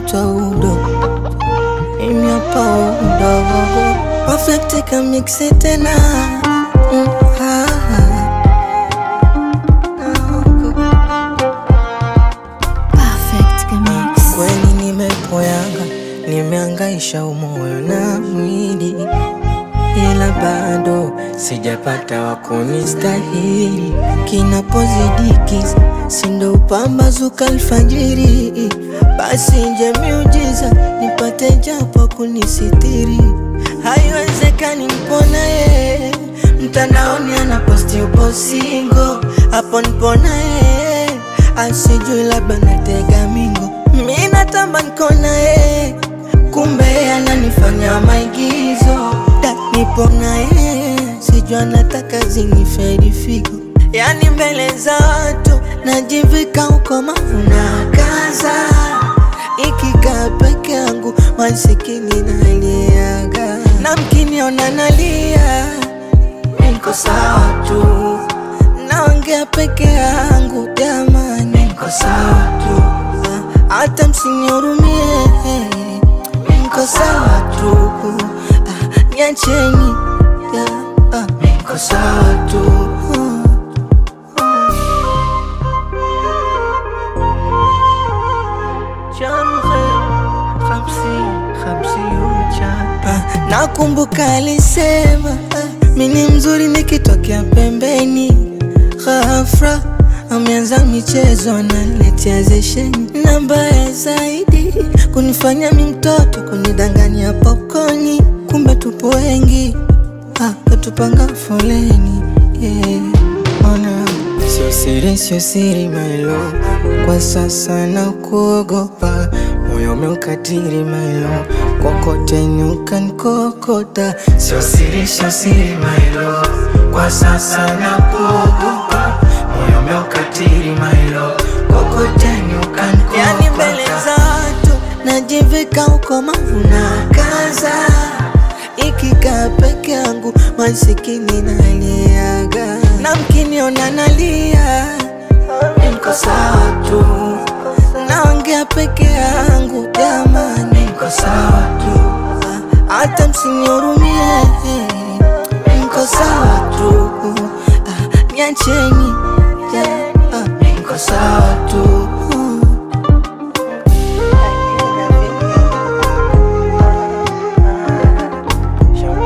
naitwa Udo, mimi hapa Udo, perfect kamiksi tena Mm, ah, Perfect Mix. kweli nimepoyanga, nimeangaisha umoyo na mwili, ila bado sijapata wa kunistahili. Kinapozidiki sindo upambazuka alfajiri, basi nje miujiza nipate japo kunisitiri. Haiwezekani mpona ye mtandaoni anaposti upo singo, hapo nipona ye asijui labda natega mingo, mi natamba nkona ye kumbe ananifanya maigizo da nipona ye sijua nataka zinifedi figo yani mbele za watu najivika uko mavuna kaza ikikaa peke yangu masikini naliaga na mkiniona nalia niko sawa tu naongea peke yangu jamani niko sawa tu Ah, hata msinihurumie niko sawa tu Ah, niacheni yeah, ah, niko sawa tu Ah, Nakumbuka alisema ah, mini mzuri nikitokea pembeni, ghafra ameanza michezo analetea zesheni, na mbaya zaidi kunifanya mi mtoto, kunidanganya popcorni, kumbe tupo wengi ah, katupanga foleni yeah. Ona sio siri, sio siri mailo, kwa sasa na kuogopa moyo umeukatiri mailo, kokoteni ukanikokota, sio siri, sio siri mailo, kwa sasa na kuogopa moyo umeukatiri mailo, kokoteni ukanikokota, yani mbele za watu najivika uko mavuna kaza ikikaa peke yangu masikini naliaga, na mkiniona nalia niko sawa tu, naongea peke yangu jamani, niko sawa tu, Ah, hata msinihurumie, niko sawa tu, Ah, niacheni